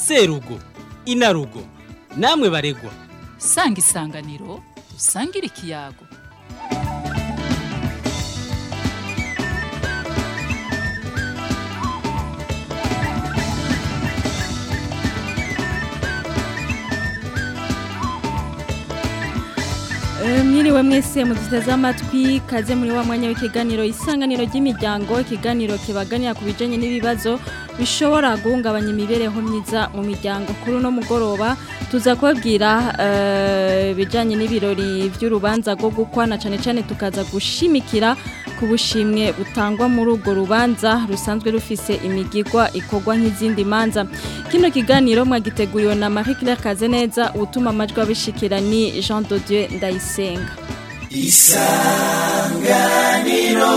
serugo inarugo namwe baregwa sanga isanganiro usangire ikiyago mwiriwe mwese muduteze amatwi kaze muri wa mwanya w'ikiganiro isanganiro ry'imiryango ikiganiro kibaganira ku bijyanye n'ibibazo bishobora guhungabanya imibereho myiza mu miryango kuri uno mugoroba tuza kubabwira ibijyanye n'ibirori by'urubanza rwo gukwana cyane cyane tukaza gushimikira ku bushimwe butangwa muri urwo rubanza rusanzwe rufise imigigwa ikorwa nk'izindi manza kino kiganiro mwagiteguriwe na marie claire kazeneza utuma amajwi abishikira ni jean Dieu ndayisenga isanganiro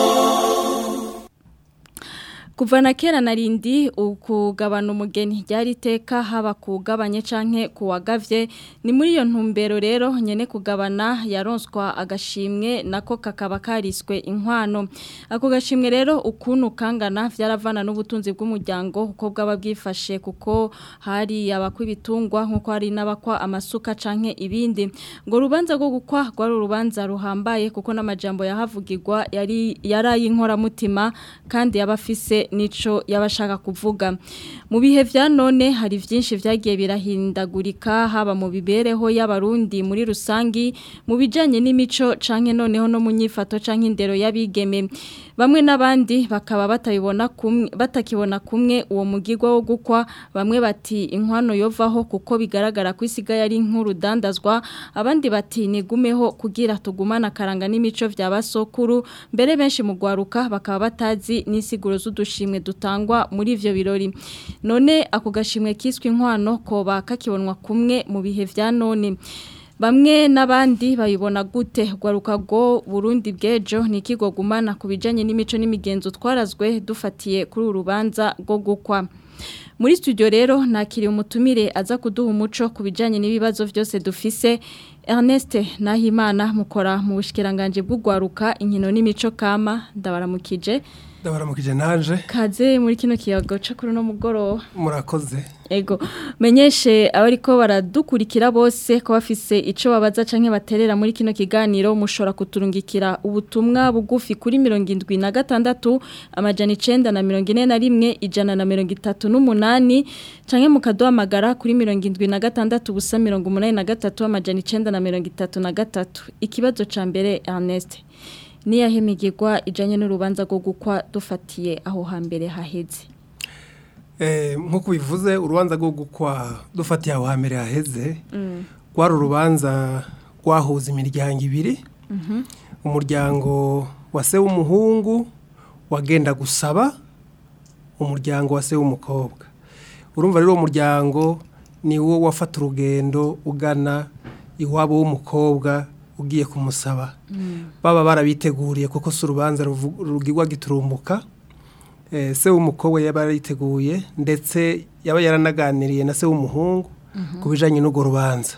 kuva na kera narindi ukugabana umugeni ryari iteka haba kugabanye canke kuwagavye ni muri iyo ntumbero rero nyene kugabana yaronswa agashimwe nako kakaba kariswe inkwano ako gashimwe rero ukuntu kangana vyaravana n'ubutunzi bw'umuryango uko bwaba bwifashe kuko hari abakwa ibitungwa nkuko hari n'abakwa amasuka canke ibindi ngo rubanza rwo gukwa rwari urubanza ruhambaye kuko n'amajambo yahavugirwa yari yaray'inkora mutima kandi yabafise nico yabashaka kuvuga mu bihe vya none hari vyinshi vyagiye birahindagurika haba mu bibereho y'abarundi muri rusangi mu bijanye n'imico canke noneho no munyifato canke indero y'abigeme bamwe n'abandi bakaba batabibona kumwe batakibona kumwe uwo mugirwa wo gukwa bamwe bati inkwano yovaho kuko bigaragara ko isigaye ari nk'urudandazwa abandi bati nigumeho kugira tugumana karanga n'imico vya basokuru mbere benshi mu gwaruka bakaba batazi n'isiguro z'udushimwe dutangwa muri ivyo birori none ako gashimwe kiswe inkwano koba kakibonwa kumwe mu bihe vya none Bamwe n'abandi bayibona gute gwaruka go Burundi bwejo ni ikigo gumana ku bijanye n'imico n'imigenzo twarazwe dufatiye kuri urubanza rwo gukwa muri studio rero nakiriye umutumire aza kuduha umuco ku bijanye n'ibibazo byose dufise Ernest Nahimana mukora mu bushikiranganje bw'ugwaruka inkino n'imico kama ndabaramukije ndabaramukije naje kaze muri kino kiyago cyo kuri no mugoroba murakoze ego menyeshe abariko baradukurikira bose ko bafise ico babaza canke baterera muri kino kiganiro mushobora kuturungikira ubutumwa bugufi kuri 76 amajana 9 na 41 ijana na 38 canke mukaduhamagara kuri 76 busa 83 amajana 9 na 33 ikibazo ca mbere Ernest niyahemigirwa ijanye n'urubanza rwo gukwa dufatiye aho hambere haheze nk'uko bivuze urubanza rwo gukwa dufatiye aho hambere haheze rwari urubanza rwahuza imiryango ibiri umuryango wa se w'umuhungu wagenda gusaba umuryango wa se w'umukobwa urumva rero uwo muryango ni wo wafata urugendo ugana iwabo w'umukobwa ugiye kumusaba baba barabiteguriye kuko si urubanza rugirwa giturumbuka se w'umukobwa yaba yariteguye ndetse yaba yaranaganiriye na se w'umuhungu ku bijyanye n'urwo rubanza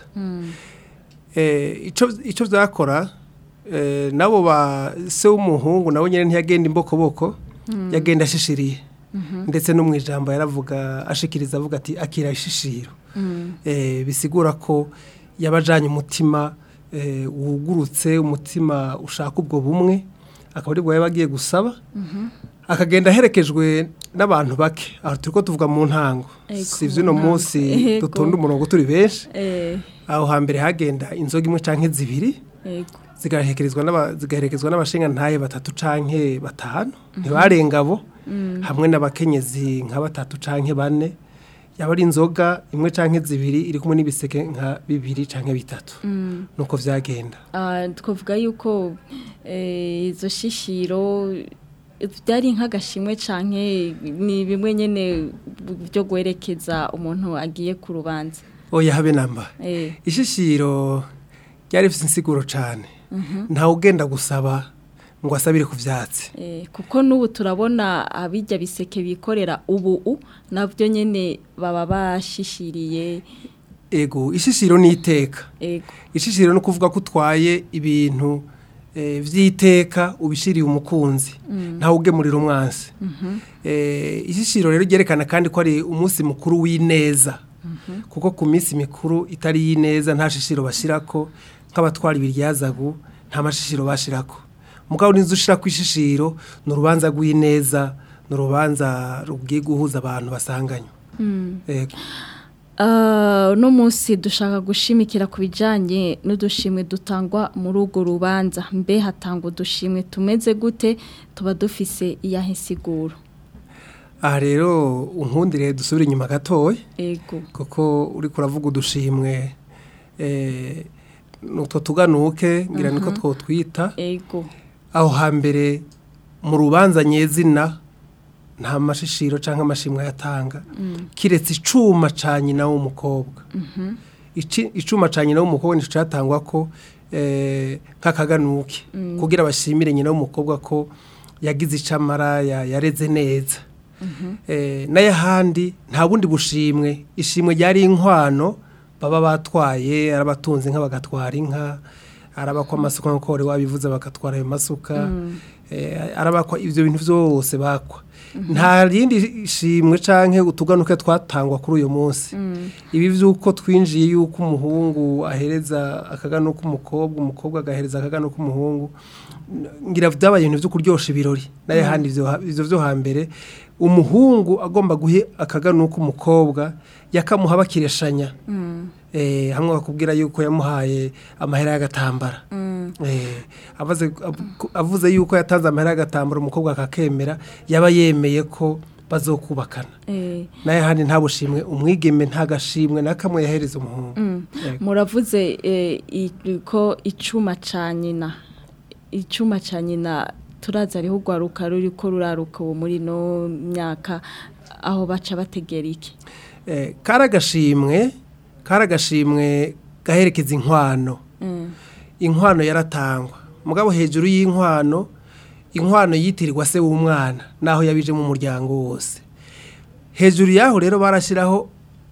icyo byakora nabo ba se w'umuhungu nabo nyine ntiyagenda imbokoboko yagenda ashishiriye ndetse no mu ijambo yaravuga ashikiriza avuga ati akira ishishiro bisigura ko yabajyanye umutima wugurutse umutima ushaka ubwo bumwe akaba ari bwo yaba agiye gusaba akagenda aherekejwe n'abantu bake aho turi ko tuvuga mu ntango si iby'uno munsi dutonda umurongo turi benshi aho hambere hagenda inzoga imwe cyangwa zibiri zigaherekezwa n'abashinga ntaye batatu cyangwa batanu ntibarenga abo hamwe n'abakenyezi nka batatu cyangwa bane yaba ari inzoga imwe cyangwa zibiri iri kumwe n'ibiseke nka bibiri cyangwa bitatu nuko byagenda twavuga yuko izo shishiro byari nk'agashimwe cyangwa ni bimwe nyine byo guherekeza umuntu agiye ku rubanza oya habe namba ishishiro ryari rifite insiguro cyane ntawe ugenda gusaba ngo asabire ku byatsi kuko n'ubu turabona abijya biseke bikorera ubu nabyo nyine baba bashishiriye ego ishishiro ni iteka ishishiro ni ukuvuga ko utwaye ibintu eh, vy'iteka ubishiriye umukunzi ntawe ugemurira umwansi Eh, ishishiro rero ryerekana kandi ko ari umunsi mukuru w'ineza kuko ku minsi mikuru itari y'ineza nta shishiro bashirako nk'abatwara ibiryazagu nta mashishiro bashirako mugabo n'inzu ushirako ishishiro ni urubanza rw'ineza ni urubanza rugiye guhuza abantu basanganywe Yego. Ah, uno munsi dushaka gushimikira ku bijyanye n'udushimwe dutangwa muri urwo rubanza mbe hatangwa udushimwe tumeze gute tuba dufise iyahe siguro aha rero unkundire dusubire inyuma gatoya ego kuko uri kuravuga udushimwe eh, nutwo tuganuke ngira niko twotwita ego aho hambere mu rubanza nyezina nta mashishiro cyangwa amashimwe yatanga kiretse icuma ca nyina w'umukobwa Ici- icuma ca nyina w'umukobwa nico catangwa ko eh, nk'akaganuke kugira bashimire nyina w'umukobwa ko yagize icamara ya- yareze neza Eh, n'ayahandi nta bundi bushimwe ishimwe ryari inkwano baba batwaye ari abatunzi inka bagatwara inka arabakwa amasuka nk'uko wari wabivuze bagatwara ayo masuka eh, arabakwa ibyo bintu byose bakwa nta rindi shimwe canke utuganuke twatangwa kuri uyu munsi ibi by'uko twinjiye yuko umuhungu ahereza akaganuka umukobwa umukobwa agahereza akaganuka umuhungu ngira byabaye ibintu byo kuryosha ibirori nayo handi ivyo ivyo vyo hambere umuhungu agomba guhe akaganuka umukobwa yakamuha bakireshanya eh hamwe bakubwira yuko yamuhaye amahera y'agatambara eh avuze avuze yuko yatanze amahera y'agatambara umukobwa akakemera yaba yemeye ko bazokubakana eh, nayo handi nta bushimwe umwigeme nta gashimwe na kamwe yahereza umuhungu Yego. muravuze eh, i- ko icuma ca nyina icuma ca nyina turaza ariho urwaruka ruri ko ruraruka ubu muri no myaka aho baca bategera iki Eh, karagashimwe karagashimwe gaherekeza inkwano inkwano yaratangwa mugabo hejuru y'inkwano inkwano yitirirwa se w'umwana naho yabije mu muryango wose hejuru yaho rero barashyiraho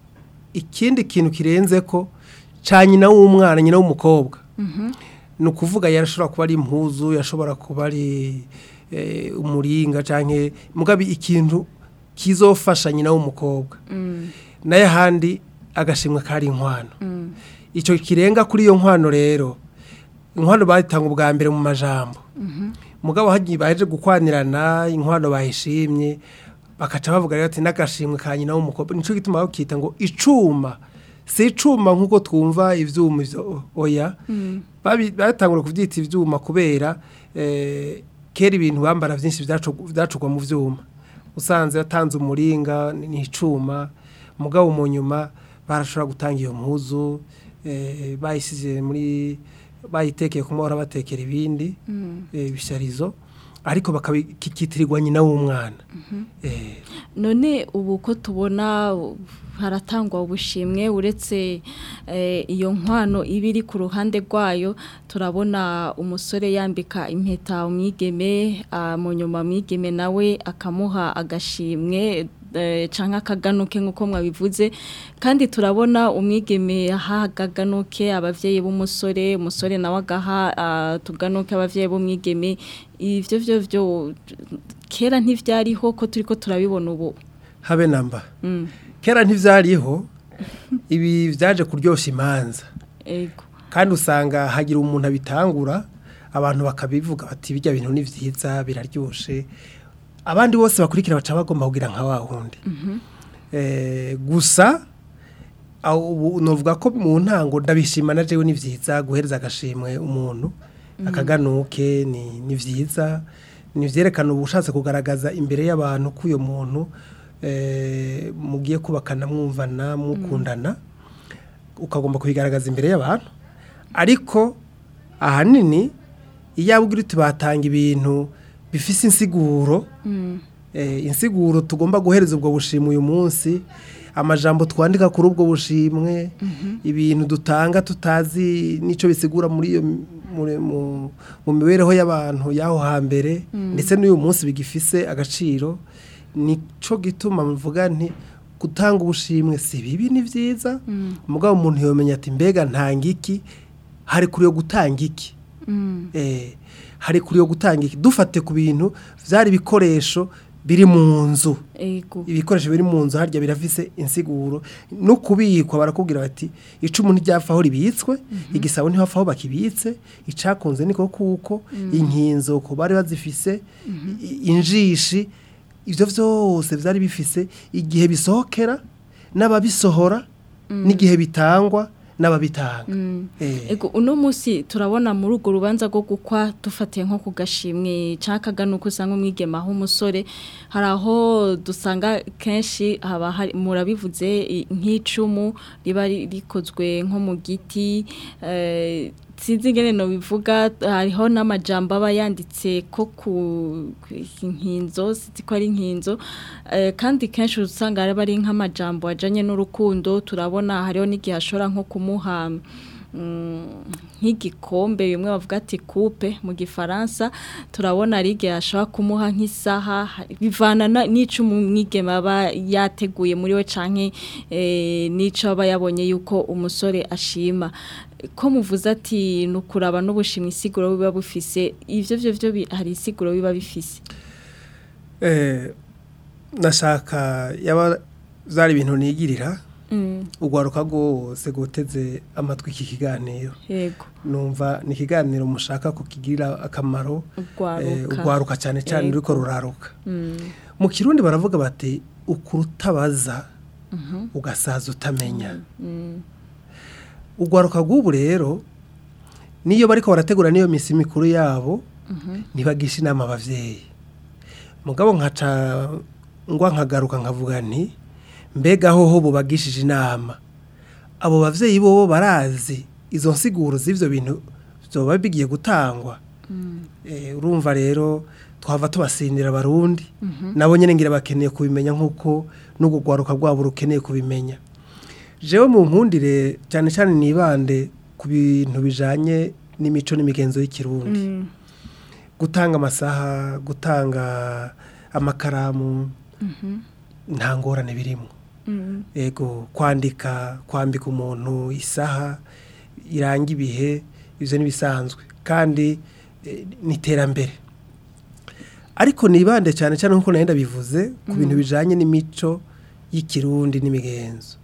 ikindi kintu kirenze ko ca nyina w'umwana nyina w'umukobwa ni ukuvuga yarashobora kuba ari impuzu yashobora kuba ari eh, umuringa cyangwa mugabe ikintu kizofasha nyina w'umukobwa nayo ahandi agashimwe kari inkwano icyo kirenga kuri iyo nkwano rero inkwano bayitanga ubwa mbere mu majambo mugabo hagiye baje gukwanirana inkwano bayishimye bakaca bavuga rero ati n'agashimwe ka nyina w'umukobwa nicyo gituma bakita ngo icuma si icuma nk'uko twumva ivyuma ivyo oya Babi- batangura kuvyita ivyuma kubera eh, kera ibintu bambara vyinshi vyacu- vyacugwa mu vyuma usanze yatanze umuringa ni ni icuma mugabo mu nyuma barashobora gutanga iyo mpuzu eh, bayisize muri bayitekeye ku mahora batekera ibindi eh, ibisharizo ariko bakabikitirirwa nyina w'umwana eh, none ubu ko tubona uh, haratangwa ubushimwe uretse eh, iyo nkwano iba iri ku ruhande rwayo turabona umusore yambika impeta umwigeme ah, mu nyuma mwigeme nawe akamuha agashimwe eh, canke akaganuke nk'uko mwabivuze kandi turabona umwigeme aha agaganuke abavyeyi b'umusore umusore nawe agaha ah, tuganuke abavyeyi b'umwigeme ivyo vyo vyo kera ntivyariho ko turiko turabibona ubu habe namba Mm, kera ntivyariho ibi vyaje kuryoshya imanza ego kandi usanga hagira umuntu abitangura abantu bakabivuga bati bijya bintu ni vyiza biraryoshe abandi bose bakurikira baca bagomba kugira nka wa wundi eh, gusa aho ubu novuga ko mu ntango ndabishima na jewe ni vyiza guhereza agashimwe umuntu akaganuke ni ni vyiza ni vyerekana ubushatse kugaragaza imbere y'abantu ko uyo muntu eh, mugiye kubakana mwumvana mukundana ukagomba kubigaragaza imbere y'abantu ariko ahanini iyo abwira uti batanga ibintu bifise insiguro eh, insiguro tugomba guhereza ubwo bushimwe uyu munsi amajambo twandika kuri ubwo bushimwe ibintu dutanga tutazi n'icyo bisigura muri iyo muri- mu mu mibereho y'abantu y'aho hambere ndetse n'uyu munsi bigifise agaciro nico gituma mvuga nti gutanga ubushimwe si bibi ni byiza mugabo umuntu yomenya ati mbega ntanga iki hari kuri yo gutanga iki eh hari kuri yo gutanga iki dufate ku bintu vyari ibikoresho biri mu nzu ego ibikoresho biri mu nzu harya birafise insiguro no kubikwa barakubwira bati icumu ntiryapfa aho ribitswe igisabo ntihapfa aho bakibitse icakunze niko kuko inkinzo ko bari bazifise i- injishi ivyo vyose vyari bifise igihe bisohokera n'ababisohora n'igihe bitangwa n'ababitanga Eh, Ego uno musi turabona muri urwo rubanza rwo gukwa dufatiye nko ku gashimwe cakaga nuko usanga umwigema aho umusore hari aho dusanga kenshi haba hari murabivuze i- nk'icumu riba ri- rikozwe nko mu giti eh, sinzi ingene no bivuga hariho n'amajambo aba yanditse ko ku ku inkinzo sinzi ko ari inkinzo eh, kandi kenshi usanga araba ari nk'amajambo ajanye n'urukundo turabona hariho n'igihe ashobora nko kumuha mm, nk'igikombe bimwe bavuga ati coupe mu gifaransa turabona ari igihe ashobora kumuha nk'isaha hari- bivana na- n'ico umwigeme aba yateguye muri we canke eh, n'ico aba yabonye yuko umusore ashima ko muvuze ati ni ukuraba n'ubushimwe isiguro biba bufise ivyo vyo vyo bi- hari isiguro biba bifise eh, nashaka yaba zari ibintu nigirira Mm, ugwaruka rwose guteze amatwi iki kiganiro yego numva ni ikiganiro mushaka kukigirira akamaro eh, ugwaruka ugwaruka cyane cyane Yego. ruriko ruraruka Mm, mu kirundi baravuga bati ukurutabaza ugasaza utamenya mm, ugwaruka rw'ubu rero niyo bariko barategura n'iyo misi mikuru yabo ntibagisha inama abavyeyi mugabo nkaca ngwa nkagaruka nkavuga nti mbega hoho bubagishije inama abo bavyeyi bobo barazi izo nsiguro z'ivyo bintu vyoba bigiye gutangwa Eh, urumva rero twava tubasindira abarundi nabo nyene ngira bakeneye kubimenya nk'uko n'ubwo rwaruka rwabo rukeneye kubimenya jewe mu nkundire cyane cyane nibande ku bintu bijanye n'imico n'imigenzo y'ikirundi mm, gutanga amasaha gutanga amakaramu nta ngorane birimo mm, ego kwandika kwambika umuntu isaha iranga ibihe ibyo n'ibisanzwe kandi eh, ni iterambere ariko nibande cyane cyane nk'uko nari ndabivuze ku bintu bijanye n'imico y'ikirundi n'imigenzo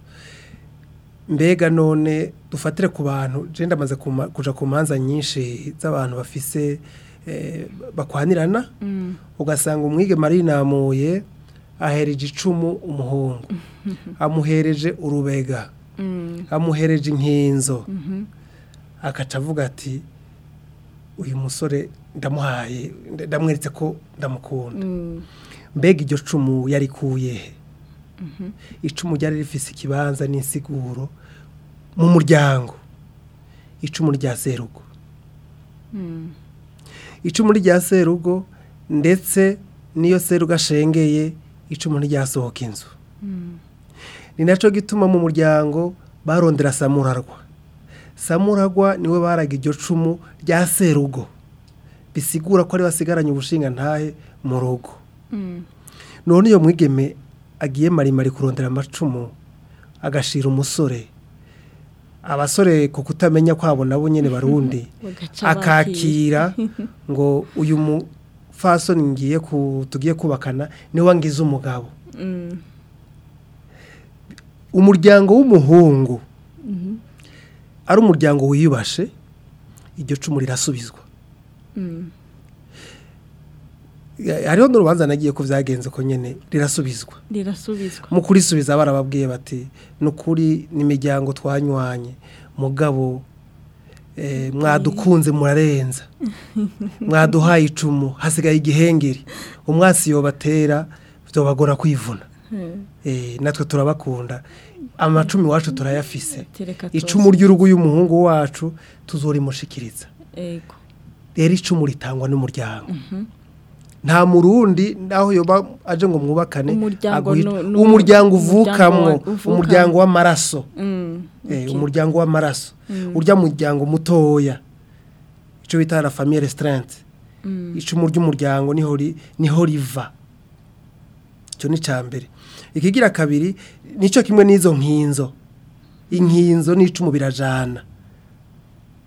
mbega none dufatire ku bantu je ndamaze kuma- kuja ku manza nyinshi z'abantu bafise eh, bakwanirana mm, ugasanga umwigeme arinamuye ahereje icumu umuhungu amuhereje urubega mm, amuhereje inkinzo mhm, akaca avuga ati uyu musore ndamuhaye nda- ndamweretse ko ndamukunda mm, mbega iryo cumu yarikuye he icumu ryari rifise ikibanza n'insiguro mu muryango icumu rya serugo mm, icumu rya serugo ndetse n'iyo serugo ashengeye icumu ntiryasohoka inzu mm, ni nacyo gituma mu muryango barondera samurarwa samurarwa niwe baraga iryo cumu rya serugo bisigura ko ari basigaranye ubushinga ntahe mu rugo mm, none iyo mwigeme agiye marimari kurondera amacumu agashira umusore abasore ku kutamenya kwabo nabo nyene barundi bagaca akakira ngo uyu mufasoni ngiye ku tugiye kubakana niwe wangize umugabo Mm, umuryango w'umuhungu ari umuryango wiyubashe iryo cumu rirasubizwa mm, Ya- hariho n'urubanza nagiye ko byagenze ko nyene rirasubizwa rirasubizwa mu kurisubiza barababwiye bati ni ukuri n'imiryango twanywanye mugabo eh, mwadukunze murarenza mwaduhaye icumu hasigaye igihengeri umwasi yobatera byobagora kwivuna Eh, natwe turabakunda amacumi wacu turayafise tereka icumu ry'urugo y'umuhungu wacu tuzorimushikiriza ego rero icumu ritangwa n'umuryango nta murundi naho yoba aje ngo mwubakane Umuryango aguhita- nu- nu- umuryango umuryango uvukamwo wa- uvukamwo. umuryango w'amaraso Mm, Eh, okay. umuryango w'amaraso urya muryango mutoya icyo bita la famille restreinte icumu ry'umuryango niho ri- niho riva icyo ni cya mbere ikigira kabiri nicyo kimwe n'izo nkinzo inkinzo n'icumu birajana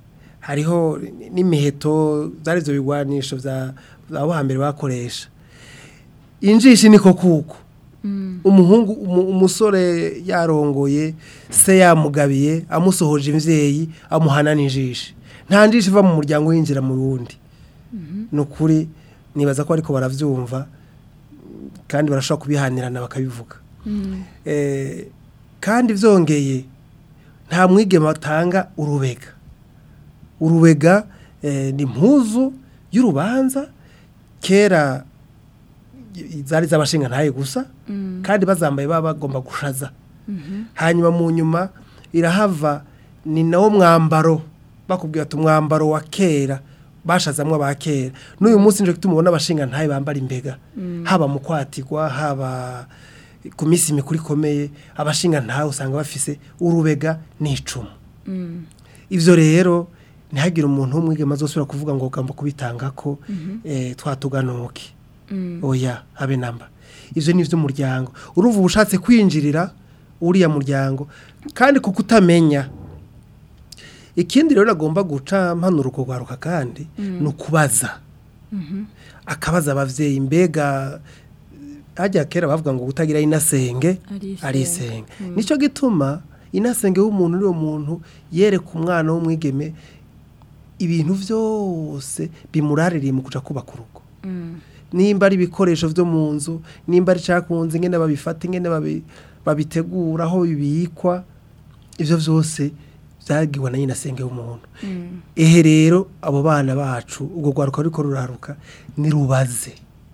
hariho n'imiheto zari ibyo bigwanisho bya abo hambere bakoresha injishi niko kuko umuhungu umu- umusore yarongoye se yamugabiye amusohoje imvyeyi amuhana n'injishi nta njishi iva mu muryango yinjira mu wundi ni ukuri nibaza ko ariko baravyumva kandi barashobora kubihanirana bakabivuga Eh, kandi vyongeye nta mwigema batanga urubega urubega eh, ni impuzu y'urubanza kera i- zari z'abashinga ntaye gusa kandi bazambaye baba bagomba gushaza hanyuma mu nyuma irahava ni nawo mwambaro bakubwira ati umwambaro wa kera bashazamwo ba kera n'uyu munsi nje tumubona abashinga ntaye bambara imbega haba mu kwatigwa haba ku minsi mikuru ikomeye abashinga ntawe usanga bafise urubega n'icumu ivyo rero ntihagire umuntu w'umwigema azosubira kuvuga ngo ugomba kubitanga ko eh, twatuganuke oya habe namba ivyo ni ivy'umuryango urumva uba ushatse kwinjirira uriya muryango kandi kuko utamenya ikindi rero agomba guca mpanura uko rwaruka kandi ni ukubaza akabaza abavyeyi mbega hajya kera bavuga ngo utagira inasenge Ari ari isenge. isenge nicyo gituma inasenge w'umuntu uriyo muntu yereka umwana w'umwigeme ibintu byose bimuraririye mu kuja kubaka urugo nimba ari ibikoresho byo mu nzu nimba ari cyakunze ingene babifata ingene babi- babitegura aho bibikwa ivyo vyose byagirwa na nyinasenge w'umuntu ehe rero abo bana bacu ubwo rwaruka ruriko ruraruka nirubaze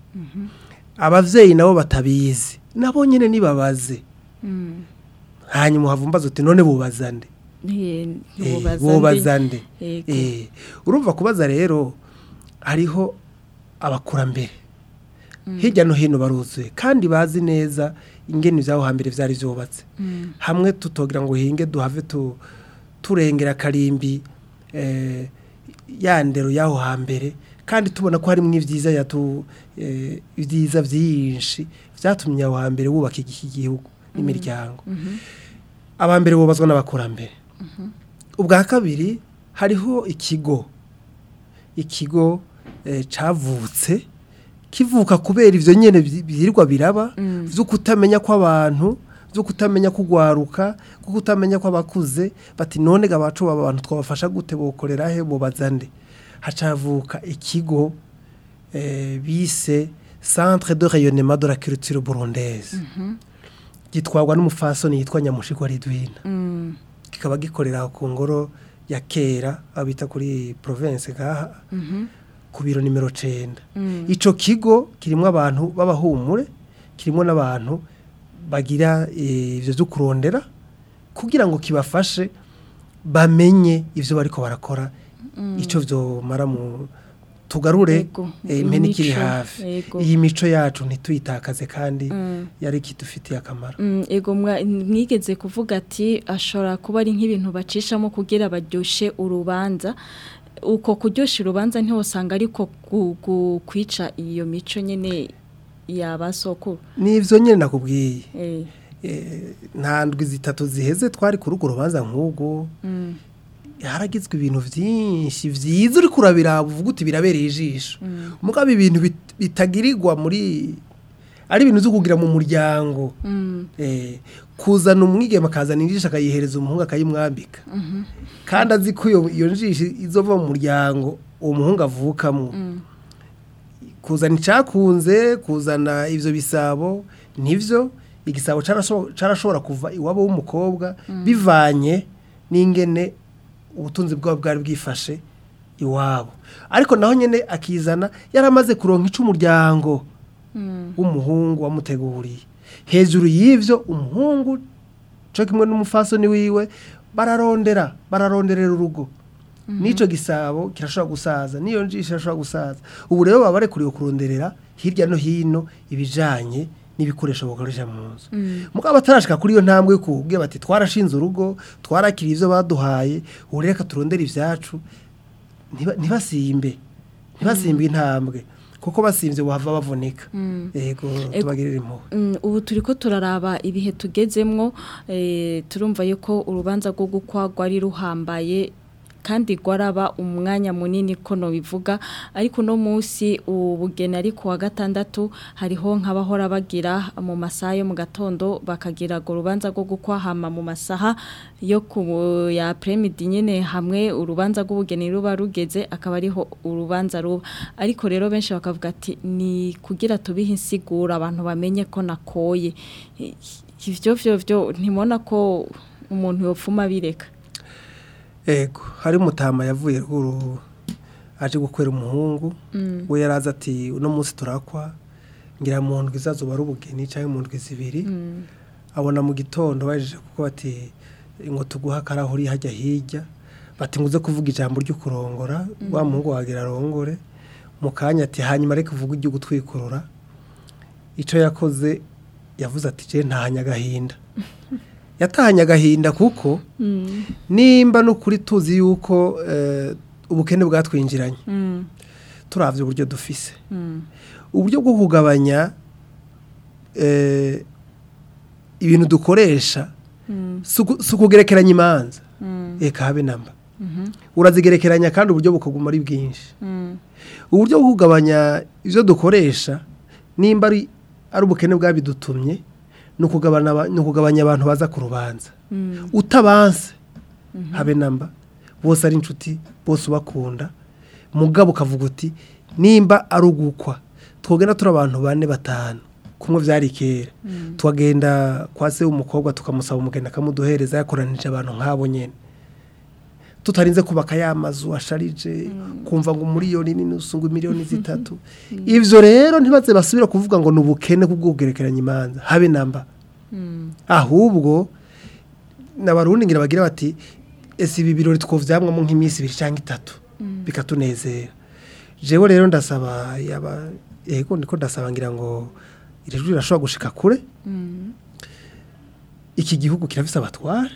abavyeyi nabo batabizi nabo nyene nibabaze hanyuma uhavumbaza uti none bubaza nde Eh, bubaza nde Yego. Eh, urumva kubaza rero hariho abakurambere hirya no hino baruzuye kandi bazi neza ingene ivy'aho hambere vyari vyubatse hamwe tutogira ngo hinge duhave tu, turengera karimbi eh, ya ndero y'aho hambere kandi tubona ko harimwo ivyiza yatu eh, ibyiza vyinshi vyatumye aho hambere wubaka iki gihugu n'imiryango abambere bubazwa n'abakurambere ubwa kabiri hariho ikigo ikigo eh, cavutse kivuka kubera ivyo nyene vyi- vyirirwa biraba vyo kutamenya kw'abantu vyo kutamenya kugwaruka vyo kutamenya kw'abakuze bati none ga bacu baba abantu twabafasha gute bokorera he bobaza nde hacavuka ikigo eh, bise centre de rayonnement de la culture burundaise gitwarwa n'umufasoni yitwa nyamushigwa ridwina kikaba gikorera ku ngoro ya kera aho bita kuri province ngaha ku biro nimero cenda ico kigo kirimo abantu b'abahumure kirimo n'abantu bagira eh, ivyo vyo kurondera kugira ngo kibafashe bamenye ivyo bariko barakora ico vyomara mu tugarure Yego, eh, impene ikiri imico, hafi yego. iyi mico yacu ntituyitakaze kandi yari kidufitiye akamaro Mm, ego mwa- mwigeze kuvuga ati ashobora kuba ari nk'ibintu bacishamo kugira baryoshe urubanza uko kuryosha urubanza ntiwosanga ariko gu- gu- kwica iyo mico nyene yabasokuru nivyo nyene nakubwiye eh Eh, nta ndwi zitatu ziheze twari kuri urwo rubanza nk'ubwo mm, haragizwe ibintu byinshi byiza uri kurabira uvuga uti birabereye ijisho mugabo ibintu bit- bitagirirwa muri ari ibintu byo kugira mu muryango mm, Eh, kuzana umwigema akazana injisho akayihereza umuhungu akayimwambika kandi azi ko iyo iyo njisho izova mu muryango uwo muhungu avukamo kuzana icyakunze kuzana ibyo bisabo nibyo igisabo carasho- carashobora kuva iwabo w'umukobwa bivanye n'ingene ubutunzi bwabo bwari bwifashe iwabo ariko naho nyine akizana yaramaze kuronka ico umuryango w'umuhungu wamuteguriye hejuru y'ivyo umuhungu co kimwe n'umufasoni wiwe bararondera bararonderera urugo n'ico gisabo kirashobora gusaza n'iyo njisho irashobora gusaza ubu rero baba barekuriwe kuronderera hirya no hino ibijanye n'ibikoresho bakoresha mu nzu mugabo batarashika kuri iyo ntambwe kubwe bati twarashinze urugo twarakiriye ivyo baduhaye ubu reka turondere ivyacu ntiba- ntibasimbe ntibasimbe intambwe kuko basimvye bohava bavunika yego tubagirire impuhwe Mm, ubu turiko turaraba ibihe tugezemwo eh, turumva yuko urubanza rwo gukwagwa ari ruhambaye kandi gwaraba umwanya munini ko no bivuga ariko no munsi ubugeni ari ku wa gatandatu hariho nk'abahora bagira mu masaha yo mu gatondo bakagira go rubanza rwo gukwahama mu masaha yo ku ya premidi nyene hamwe urubanza rw'ubugeni ruba rugeze akaba ariho urubanza ruba ariko rero benshi bakavuga ati ni kugira tubihe insigura abantu bamenye ko nakoye I- ivyo vyo vyo ntimona ko umuntu yopfuma bireka ego hari umutama yavuye ruguru aje gukwera umuhungu we yarazi ati uno munsi turakwa ngira mu ndwi izazuba ari ubugeni cyangwa mu ndwi zibiri abona mu gitondo bajeje kuko bati ngo tuguha akarahuri hajya hirya bati ngo uze kuvuga ijambo ryo kurongora wa muhungu wagira arongore mu kanya ati hanyuma reka uvuge ujye gutwikurura icyo yakoze yavuze ati je ntahanye agahinda yatahanye agahinda kuko nimba n'ukuri tuzi yuko eh, ubukene bwatwinjiranye turavye uburyo dufise uburyo bwo kugabanya eh, ibintu dukoresha si uku- si ukugerekeranya imanza eka habe namba urazigerekeranya kandi uburyo bukaguma ari bwinshi uburyo bwo kugabanya ibyo dukoresha nimba ari ari ubukene bwabidutumye ni ukugabana aba- ni ukugabanya abantu baza ku rubanza utabanse habe namba bose ari inshuti bose ubakunda mugabo ukavuga uti nimba ari ugukwa twogenda turi abantu bane batanu kumwe byari kera tukagenda kwa se w'umukobwa tukamusaba umugeni akamuduhereza yakoranije abantu nk'abo nyine tutarinze kubaka ya mazu asharije kumva ngo umuriyoni n'inusu ngo miliyoni zitatu ibyo rero ntibaze basubira kuvuga ngo ni ubukene kubw'ubwerekeranya imanza habe namba ahubwo n'abarundi ngira bagira bati ese ibi birori twovyamwamo nk'iminsi ibiri cyangwa itatu bikatunezera jewe rero ndasaba yaba yego ndiko ndasaba ngira ngo iri jwi rirashobora gushika kure iki gihugu kirafise abatware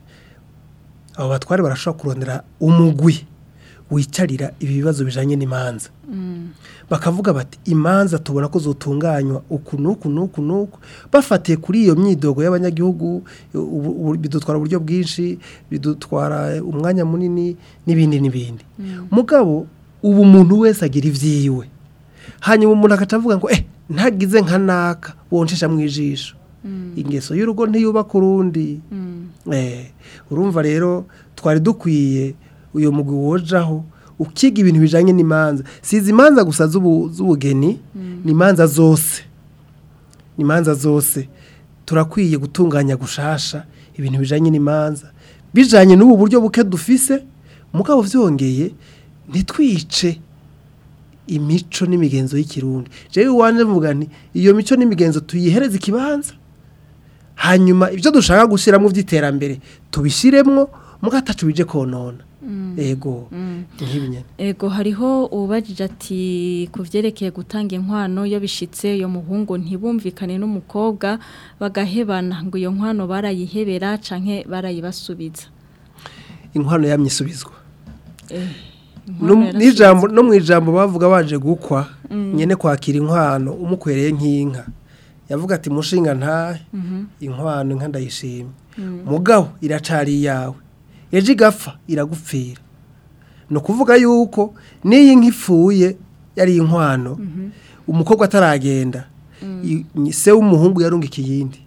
abo batware barashobora kurondera umugwi wicarira ibi bibazo bijanye n'imanza bakavuga bati imanza tubona ko zotunganywa uku n'uku n'uku n'uku bafatiye kuri iyo myidogo y'abanyagihugu ubu- ubu- bidutwara uburyo bwinshi bidutwara umwanya munini n'ibindi n'ibindi mugabo ubu umuntu wese agira ivyiwe hanyuma umuntu agaca avuga ngo eh ntagize nka naka wonshesha mu ijisho ingeso y'urugo ntiyubaka urundi eh urumva rero twari dukwiye uyo mugwi wojaho ukiga ibintu bijanye n'imanza sizi imanza gusa z'ubu- z'ubugeni ni imanza zose ni imanza zose turakwiye gutunganya gushasha ibintu bijanye n'imanza bijanye n'ubu buryo buke dufise mugabo vyongeye ntitwice imico n'imigenzo y'ikirundi jewe iwanje mvuga nti iyo mico n'imigenzo tuyihereze ikibanza hanyuma ibyo dushaka gushyiramo by'iterambere tubishyiremwo mugatacu bije konona ego nk'ibi nyene Ego hariho ubajije ati ku vyerekeye gutanga inkwano iyo bishitse iyo muhungu ntibumvikane n'umukobwa bagahebana ngo iyo nkwano barayihebera canke barayibasubiza. inkwano yamye isubizwa Eh, No- inkwano yarasubizwa. n'ijambo no mu ijambo bavuga baje gukwa nyene kwakira inkwano umukwereye nk'inka yavuga ati mushinga ntahe inkwano inka ndayishimye mugabo iracari iyawe ejo igapfa iragupfira ni ukuvuga yuko n'iyi nka ipfuye yari inkwano umukobwa ataragenda i- ni- se w'umuhungu yarungika iyindi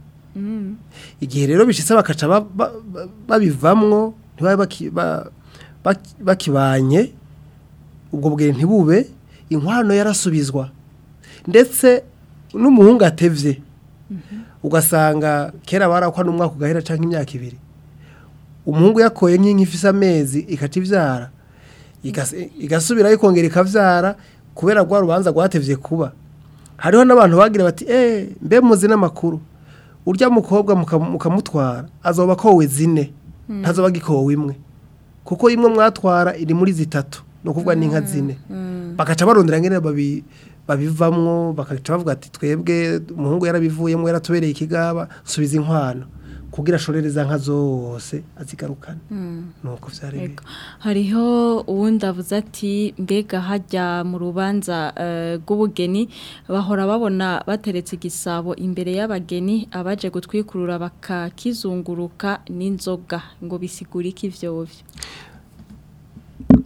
igihe rero bishitse bakaca ba- ba- ba- babivamwo ntibabe baki- ba- baki- bakibanye ubwo bwere ntibube inkwano yarasubizwa ndetse n'umuhungu atevye ugasanga kera barakwa n'umwaka ugahera canke imyaka ibiri umuhungu yakoye nk'inka ifise amezi ikaca ivyara igas- igasubira ikongera ikavyara kubera rwa rubanza rwatevye kuba hariho n'abantu bagira bati eh mbe muzi n'amakuru urya mukobwa muka- mukamutwara azoba akowe zine ntazoba agikowe imwe kuko imwe mwatwara iri muri zitatu ni ukuvuga n'inka zine bagaca barondera ngene babi babivamwo bakaca bavuga ati twebwe umuhungu yarabivuyemo yaratubereye ikigaba subiza inkwano kugira ashorere za nka zose azigarukane nuko vyari biri Ego. Hariho uwundi avuze ati mbega hajya mu rubanza eh, rw'ubugeni bahora babona bateretse igisabo imbere y'abageni abaje gutwikurura bakakizunguruka n'inzoga ngo bisigure iki ivyo byo.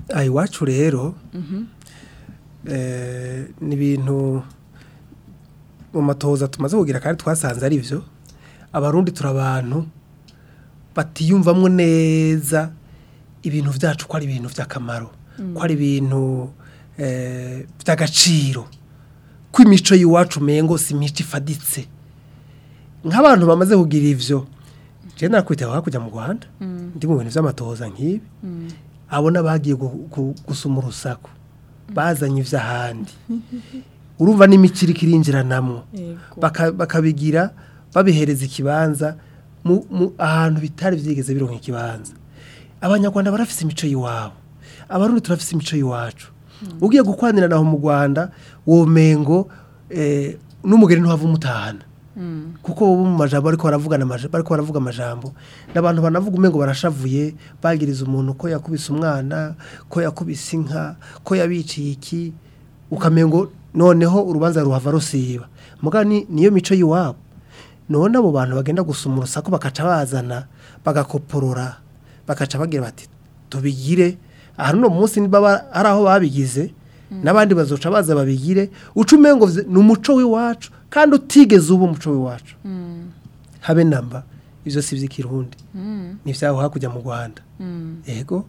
aha iwacu rero eh, ni ibintu mu matoza tumaze kugira kandi twasanze ari byo abarundi turi abantu batiyumvamo neza ibintu byacu ko ari ibintu by'akamaro ko ari ibintu eh, by'agaciro ko imico y'iwacu umengo si imico ifaditse nk'abantu bamaze kugira ivyo je nakwitaho hakurya mu Rwanda ndi mu bintu vy'amatohoza nk'ibi abona bagiye gu- gu- gusuma urusaku bazanye ivy'ahandi urumva n'imikiri kirinjiranamwo Baka- bakabigira babihereza ikibanza mu- mu- ahantu bitari vyigeze bironka ikibanza abanyarwanda barafise imico y'iwabo abarundi turafise imico y'iwacu ugiye gukwanira naho mu rwanda womengo eh, n'umugeni ntuhava umutahana kuko bo mu majambo ariko baravugana amaja- bariko baravuga amajambo n'abantu banavuga umengo barashavuye bagiriza umuntu ko yakubise umwana ko yakubise inka ko yabiciye iki ukamengo noneho urubanza ruhava rusiba muga ni niyo mico y'iwabo none abo bantu bagenda gusuma urusaku bakaca bazana bagakoporora bakaca bagira bati tubigire aha no munsi niba ba- hari aho babigize n'abandi bazoca baza babigire uca umengo vye- ni umuco w'iwacu kandi utigeze uba umuco w'iwacu habe namba ivyo si ivy'ikirundi ni ivyaho hakurya mu rwanda yego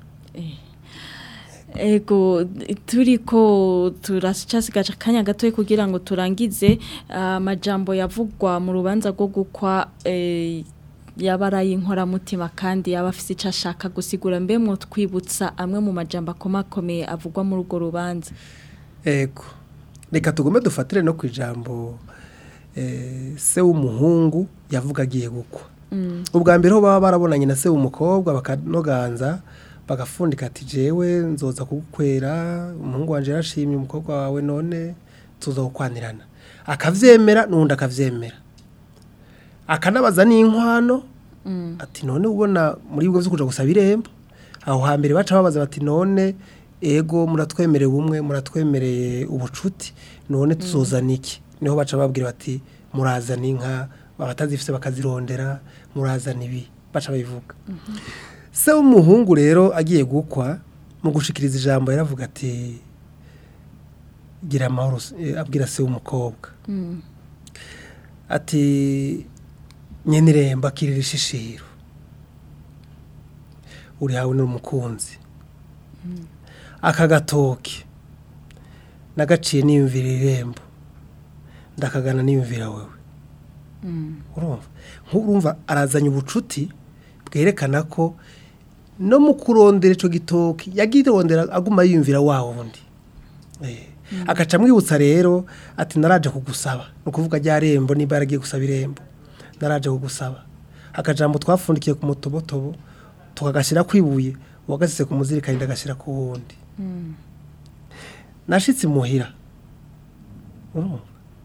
Ego turiko turacasigaje akanya gatoya kugira ngo turangize amajambo yavugwa mu rubanza rwo gukwa eh, yabaraye inkoramutima kandi yaba afise icyo ashaka gusigura mbe mwo twibutsa amwe mu majambo akomakomeye avugwa muri urwo rubanza Ego. Reka tugume dufatire no ku ijambo eh, se w'umuhungu yavuga agiye gukwa. Ubwa mbere ho baba barabonanye na se w'umukobwa bakanoganza bagafundika ati jewe nzoza kugukwera umuhungu wanje yarashimye umukobwa wawe none tuza gukwanirana. Akavyemera n'undi akavyemera. Akanabaza n'inkwano ati none ubona muri bwo vyo kuja gusaba irembo aho hambere baca babaza bati none ego muratwemereye ubumwe muratwemereye ubucuti none tuzozana iki niho baca babwira bati murazana inka abatazifise bakazirondera murazana ibi baca babivuga se w'umuhungu rero agiye gukwa mu gushikiriza ijambo yaravuga ati gira amahoro eh, abwira se w'umukobwa ati nyeniremba akirira ishishiro uri hawe n'umukunzi aka gatoki nagaciye niyumvira irembo ndakagana niyumvira wewe urumva nk'urumva arazanye ubucuti bwerekana ko no mu kurondera icyo gitoki yagirondera aguma yiyumvira wa wundi Eh, agaca amwibutsa rero ati naraje kugusaba ni ukuvuga rya rembo niba yaragiye gusaba irembo naraje kugusaba akajambo twafundikiye ku mutobotobo tukagashyira ku ibuye uwagasize ku muzirikani ndagashyira ku wundi nashitse imuhira urumva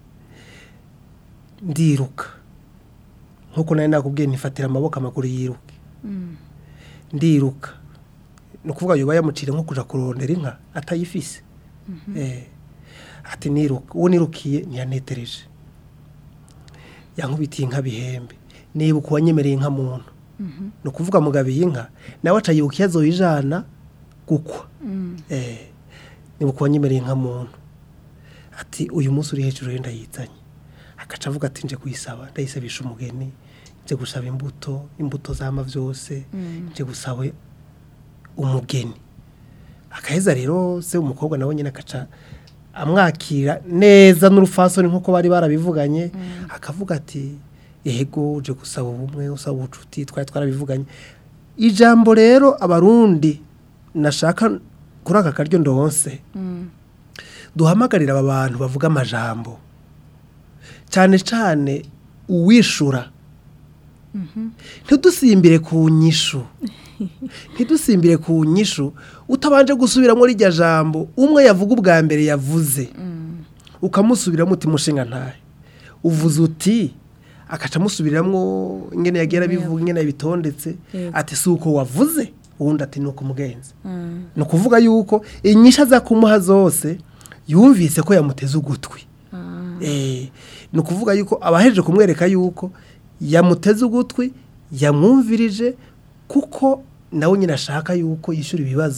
ndiruka nkuko nari nakubwiye ntifatira amaboko amaguru yiruke ndiruka ni ukuvuga yuba yamucire nko kuja kurondera inka atayifise Eh, ati niruka uwo nirukiye ntiyanetereje yankubitiye inka bihembe nibuka uwanyemereye inka muntu ni ukuvuga mugabiye inka nawe aca yibuka iyo azoyijana gukwa Eh, nibuka uwanyemereye inka muntu ati uyu munsi uri hejuru yenda yizanye agaca avuga ati nje kuyisaba ndayisabisha umugeni nje gusaba imbuto imbuto zama byose nje gusaba umugeni akaheza rero se umukobwa nawe nyine akaca amwakira neza n'urufasoni nk'uko bari barabivuganye akavuga ati yego uje gusaba ubumwe usaba ubucuti twari twarabivuganye ijambo rero abarundi nashaka kuri aka karyo ndonse duhamagarira aba bantu bavuga amajambo cyane cyane uwishura ntidusimbire ku nyishu ntidusimbire ku nyishu utabanje gusubiramo rijya jambo umwe yavuga ubwa mbere yavuze ukamusubiramo uti mushinga ntahe uvuze uti akaca amusubiramo ingene yagiye arabivuga ingene yabitondetse Yego. ati si uko wavuze uwundi ati ni uko umugenzi ni ukuvuga yuko inyishu aza kumuha zose yumvise ko yamuteze ugutwi Eh, ni ukuvuga yuko abahejeje kumwereka yuko yamuteze ugutwi yamwumvirije kuko nawe nyine ashaka yuko yishyura ibibazo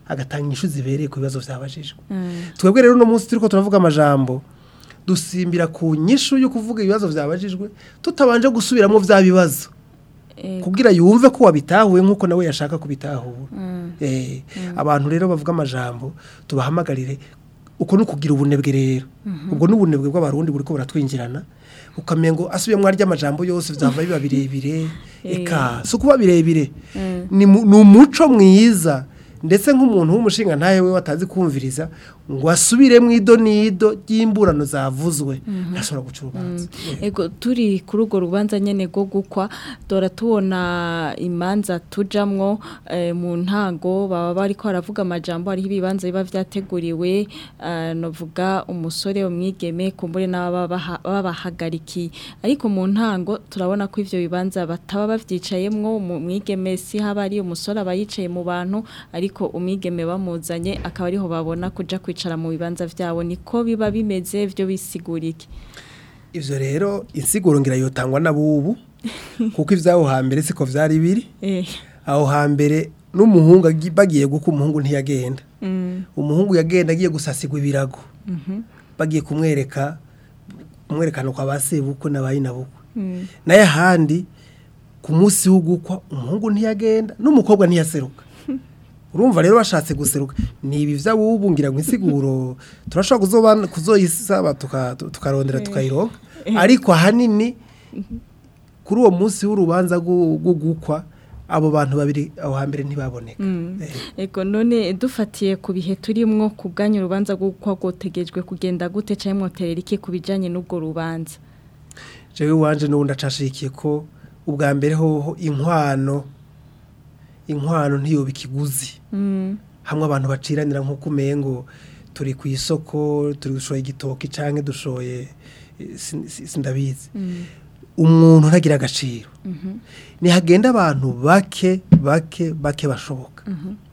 agatanga inyishu zibereye ku bibazo byabajijwe twebwe rero uno munsi turiko turavuga amajambo dusimbira ku nyishu yo kuvuga ibibazo byabajijwe tutabanje gusubiramo bya bibazo kugira yumve ko wabitahuye nk'uko nawe yashaka kubitahura Eh, abantu rero bavuga amajambo tubahamagarire uko ni ukugira ubunebwe rero ubwo ni ubunebwe bw'abarundi buri ko buratwinjirana ukamenya ngo asubiye mwarya amajambo yose byava biba birebire eka si ukuba birebire ni mu- ni umuco mwiza ndetse nk'umuntu w'umushinga ntawe we watazi kumviriza ngo asubire mu ido n'ido ry'imburano zavuzwe ntashobora guca urubanza Ego turi kuri urwo rubanza nyene rwo gukwa dora tubona imanza tujamwo eh, mu ntango baba bariko baravuga amajambo hariho ibibanza biba vyateguriwe eh, novuga umusore umwigeme kumbure n'ababa baha- babahagarikiye ariko mu ntango turabona ko ivyo bibanza bataba bavyicayemwo mu mwigeme si haba ari umusore aba yicaye mu bantu ariko umwigeme bamuzanye akaba ariho babona kuja kwicara mu bibanza vyabo niko biba bimeze vyo bisigura iki ivyo rero insiguro ngira yotangwa n'abubu kuko ivyaho hambere siko vyari biri Eh. aho hambere n'umuhungu agi- bagiye guka umuhungu ntiyagenda Mm. umuhungu yagenda agiye gusasigwa ibirago Mhm. bagiye kumwereka kumwerekana kwa ba sebukwe n'abayinabukwe Mm. naye ahandi ku munsi w'ugukwa umuhungu ntiyagenda n'umukobwa ntiyaseruka urumva rero bashatse guseruka ni ibi vy'abubu ngira ngo insiguro turashobora kuzoba- kuzoyisaba tuka- tukarondera tukayironka ariko ahanini kuri uwo munsi w'urubanza rwo rwo gukwa abo bantu babiri aho hambere ntibaboneka Eh, Ego none dufatiye ku bihe turimwo ku bwanyu urubanza gukwa gotegejwe kugenda gute cyangwa mwoterera iki ku bijanye n'ubwo rubanza jewe wanje n'ubundi acashikiye ko ubwa mbere hoho inkwano inkwano ntiyoba ikiguzi Mm. hamwe abantu baciranira nk'uko umengo turi ku isoko turi gushoye igitoki canke dushoye eh, sin- sin- sindabizi umuntu ntagira agaciro nihagenda abantu bake bake bake bashoboka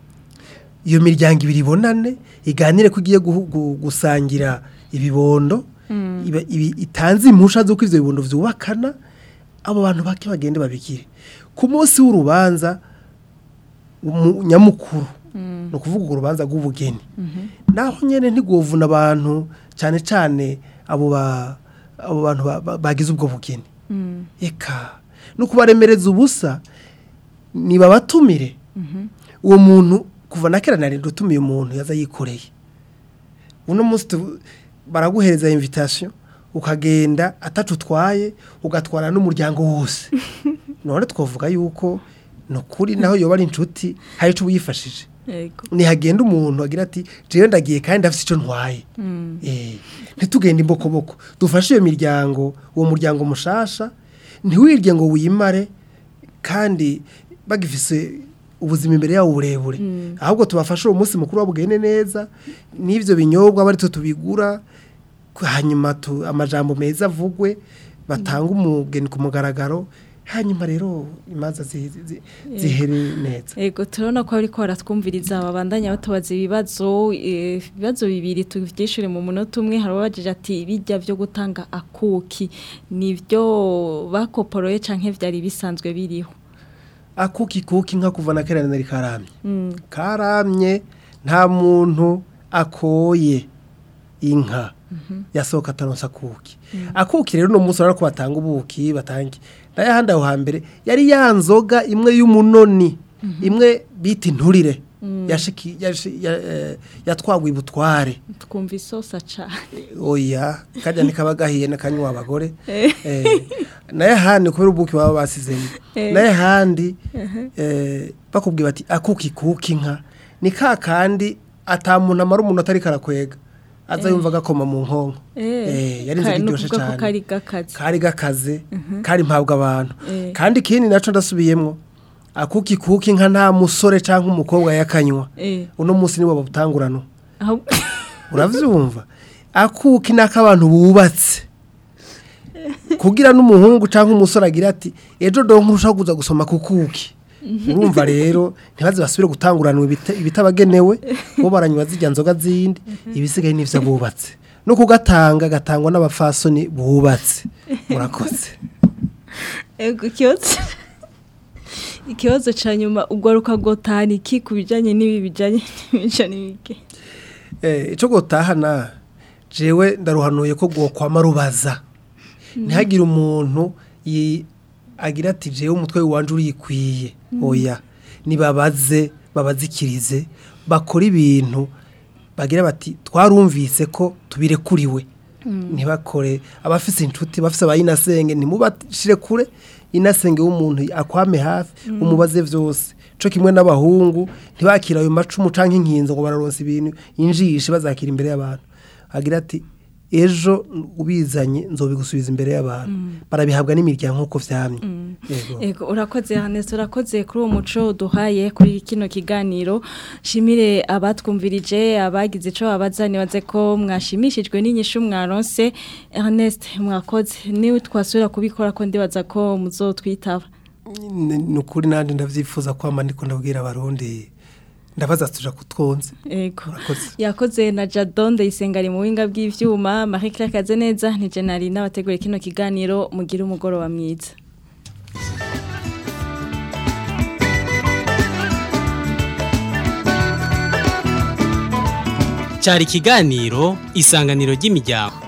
iyo miryango ibiri ibonane iganire ko igiye guhu- gu- gusangira ibibondo iba- ibi- itanze impusha z'uko ivyo bibondo vyubakana abo bantu bake bagende babigire ku munsi w'urubanza umu- nyamukuru ni ukuvuga urwo rubanza rw'ubugeni naho nyine ntiguvuna abantu cyane cyane abo ba- abo bantu ba- ba- bagize ubwo bugeni eka no kubaremereza ubusa nibabatumire uwo muntu kuva na kera narinda utumiye umuntu yaza yikoreye uno munsi tu- baraguhereza invitation ukagenda atacu utwaye ugatwara n'umuryango wose none twavuga yuko ni ukuri naho yoba ari inshuti hari icyo uyifashije Ego. ntihagenda umuntu agira ati jewe ndagiye kandi ndafite icyo ntwaye Eh, ntitugende imbokoboko dufashe iyo miryango uwo muryango mushasha ntiwirye ngo wimare kandi bagifise ubuzima imbere yawo burebure ahubwo tubafashe uwo munsi mukuru wabugende neza n'ibyo binyobwa bari tubigura hanyuma tu- amajambo meza avugwe batanga umugeni ku mugaragaro hanyuma rero imanza zi- zi- zihere neza Ego turabona ko ariko baratwumviriza babandanya batubaza ibibazo eh, ibibazo bibiri tuvyishure mu munota umwe hari abajije ati bijya byo gutanga akuki nivyo bakoporoye canke vyari bisanzwe biriho akuki kuki nka kuva na kera nari karamye karamye nta muntu akoye inka yasohoka ataronsa akuki akuki rero uno munsi urabona ko batanga ubuki batanga nayo ahandi aho hambere yari ya nzoga imwe y'umunoni imwe bita inturire yashiki- yashi- ya- eh, yatwagwa ibutware twumva isosa cane oya kajya ntikaba gahiye n'akanywa abagore Eh, nayo ahandi kubera ubuki baba basizemo nayo ahandi eh, bakubwira bati akuki kuki inka ni ka kandi atamuntu amara umuntu atari karakwega aza yumva agakoma mu nkonko Eh, yari inzoga Ka- iryoshe nukuvuga ko cyane kari gakazi kari gakaze kari mpabwa abantu Eh. kandi ikindi naco ndasubiyemwo akuki kuki inka nta musore cyangwa umukobwa yakanywa Eh. uno munsi nibo babutangurano Aho- uravyumva akuki nako abantu bubatse kugira n'umuhungu cyangwa umusore agira ati ejo do nkurushaho kuza gusoma kukuki urumva rero ntibaze basubire gutanguranwa ibita- ibitabagenewe bo baranywa zijya nzoga zindi ibisigaye n'ivyo bubatse no kugatanga gatangwa n'abafasoni bubatse murakoze Ego kiyoze ikibazo ca nyuma ugaruka gotahana iki ku bijanye n'ibi bijanye n'imico n'ibike Eh, ico gotahana jewe ndaruhanuye ko gwokwama rubaza ntihagire umuntu yi- agira ati jewe umutwe wanje urikwiye oya nibabaze babazikirize bakora ibintu bagira bati twarumvise ko tubirekuriwe ntibakore abafise inshuti bafise abayinasenge ntimubashire kure inasenge w'umuntu akwame hafi umubaze vyose co kimwe n'abahungu ntibakira ayo macumu canke inkinzo ngo bararonsa ibintu injishe bazakira imbere y'abantu agira ati ejo ubizanye nzobigusubiza imbere y'abantu barabihabwa n'imiryango nk'uko vyamye Yego. Ego urakoze Hannes urakoze kuri uwo muco duhaye kuri kino kiganiro shimire abatwumvirije abagize ico babaza nibaze ko mwashimishijwe n'inyishu mwaronse Ernest mwakoze niwe twasubira kubikora ko ndibaza ko muzotwitaba Ni- ni ukuri nanje ndavyifuza kwama ndiko ndabwira abarundi ndabaza tuja kutwonze Ego Urakoze. yakoze na Jadon Ndayisengari mu winga bw'ivyuma Marie Claire Kazeneza ni Jenali n'abategura kino kiganiro mugira umugoroba mwiza cyari ikiganiro isanganiro ry'imiryango